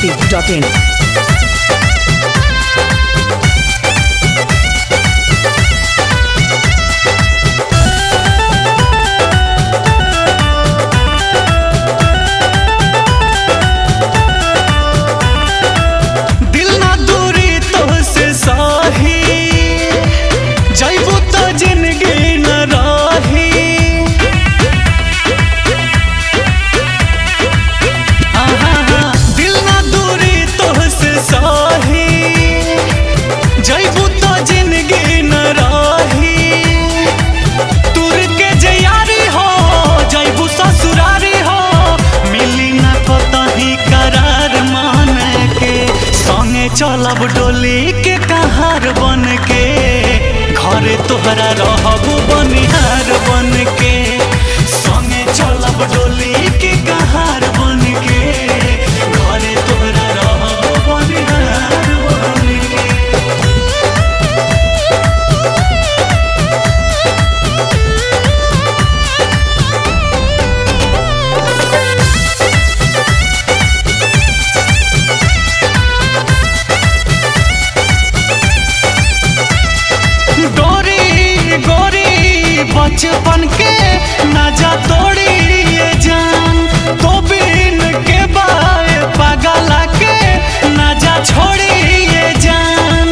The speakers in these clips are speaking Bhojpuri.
masti.in. दिल ना दूरी तोहसे साही जैबू तो जिंदगी न राही आहा, दिल ना दूरी तोहसे साही जैबू तो जिंदगी न राही तुर के जयारी हो जैबू ससुरारी हो मिली ना कतही करार मान के संगे चलब डोली के कहार बन के घरे तोहरा रहबू बनिहार बन के संगे चलब डोली के कहार बन के घरे तोहरा रहबू बनिहार बन के गोरी गोरी बचपन के नजा तोड़ी ये जान तो बिन के बाए पगला के नजा छोड़ी ये जान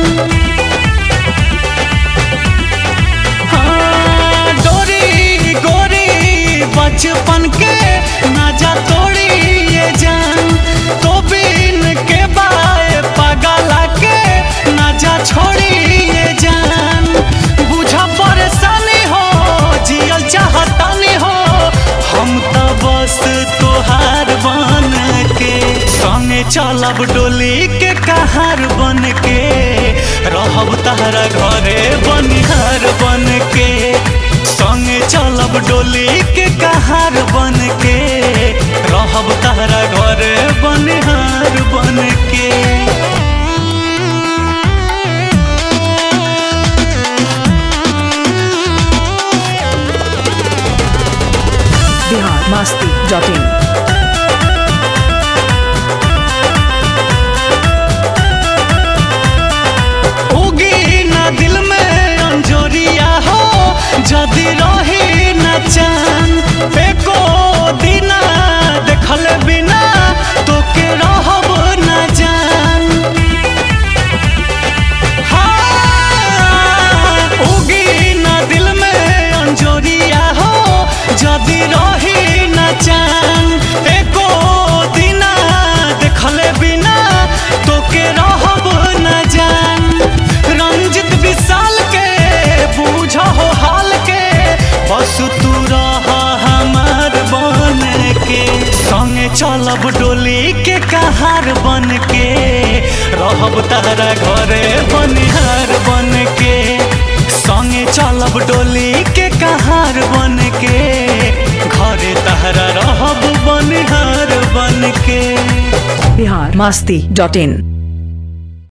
हाँ, गोरी गोरी बचपन के नजा तोड़ी ये जान तो बिन के बाए पगला के नजा छोड़ी ये जान बुझा परेशानी हो जियल चाहतानी हो हम तो बस तोहार बन के संगे चलब डोली के कहार बन के रहब तहरा घरे बनिहार बन के संगे चलब डोली के कहार बन के रहब तहरा घरे बनिहार बन के Bihar masti.in. उगी ना दिल में अंजोरिया हो जदि रही न चान एको दिना देखल बिना तो के रहब न जान हाँ, उगी ना दिल में अंजोरिया हो जदि रही न चान एको दिना देखल बिना तो के रहब न जान रंजित विशाल के बूझ हो हाल के बस तू रह हमार बन के संगे चलब डोली के कहार बन के रहब तारा घरे बनिहार बन के संगे चलब डोली के कहार बन के घरे तहरा रहब बनिहार बन के Bihar masti.in.